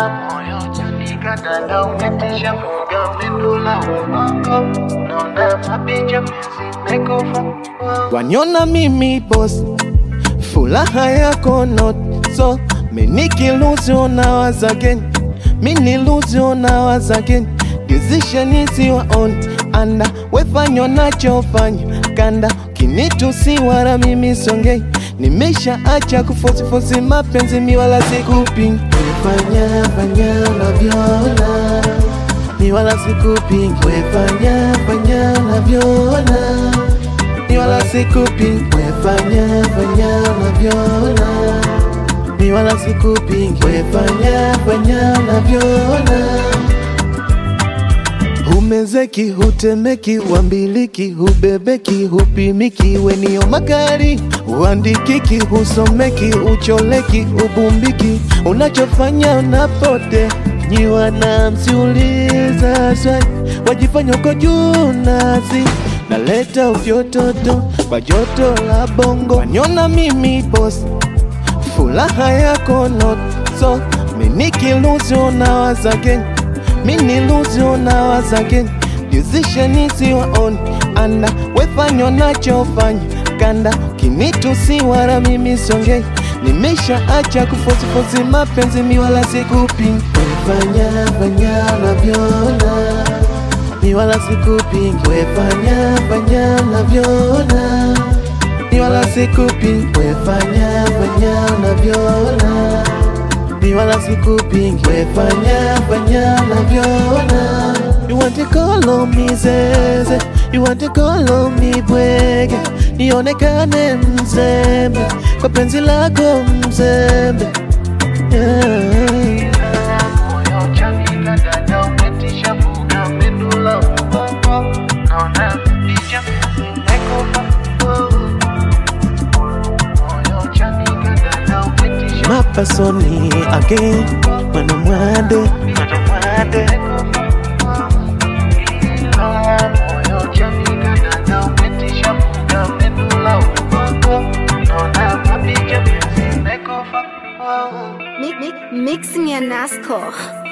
moyo chanika dada umetisha fuga mendula ubongo naona mapicha mezimekufa wanyona mimi boss, furaha yako not so meniki lose on ours again, mini lose on ours again. Decision is your own, anda wefanya nachofanya kanda, kinitusi wala mimi songei, nimesha acha kufosifosi mapenzi mi wala sikupingi, wefanya fanya unavyoona mi wala sikupingi, wefanya fanya unavyoona mi wala sikupingi, wefanya fanya unavyoona mi wala sikupingi, wefanya fanya unavyoona Humezeki, hutemeki, huambiliki, hubebeki, hupimiki, wenio magari, huandikiki, husomeki, ucholeki, ubumbiki, unachofanya unapote nyiwa na msiuliza swali, wajifanya uko juu nasi naleta ufyototo kwa joto la bongo, wanyona mimi boss furaha yako not so meniki lose on ours again mini lose on ours again decision is your own anda wefanya unachofanya kanda kinitusi wala mimi songei nimesha acha kufosifosi mapenzi mi wala sikupingi wefanya fanya unavyoona mi wala sikupingi wefanya fanya unavyoona mi wala sikupingi wefanya fanya unavyoona mi wala sikupingi wefanya fanya unavyoona You want to call on me zeze You want to call on me bwege Nionekane mzembe Kwa penzi lako mzembe yeah. moyo chanika dada umetisha fuga mendula ubongo naona mapicha mezimekufa moyo chanika dada umetisha Mapasoni again Mana mwande Mana mwande moyo chanika dada umetisha fuga mendula ubongo naona mapicha mezimekufa Mi- mi- Mixing ya Nasco.